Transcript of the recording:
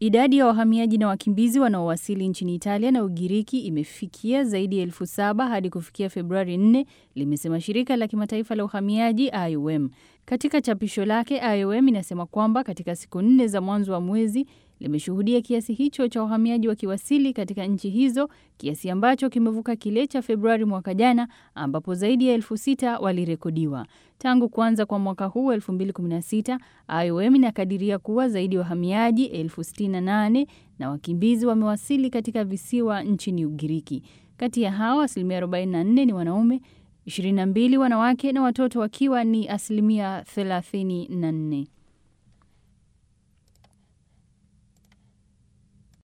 Idadi ya wahamiaji na wakimbizi wanaowasili nchini Italia na Ugiriki imefikia zaidi ya elfu saba hadi kufikia Februari 4, limesema shirika la kimataifa la uhamiaji IOM. Katika chapisho lake, IOM inasema kwamba katika siku nne za mwanzo wa mwezi limeshuhudia kiasi hicho cha wahamiaji wakiwasili katika nchi hizo, kiasi ambacho kimevuka kile cha Februari mwaka jana ambapo zaidi ya elfu sita walirekodiwa. Tangu kuanza kwa mwaka huu 2016, IOM inakadiria kuwa zaidi ya wahamiaji elfu sitini na nane na wakimbizi wamewasili katika visiwa nchini Ugiriki. Kati ya hao asilimia 44 ni wanaume, 22 wanawake na watoto wakiwa ni asilimia 34.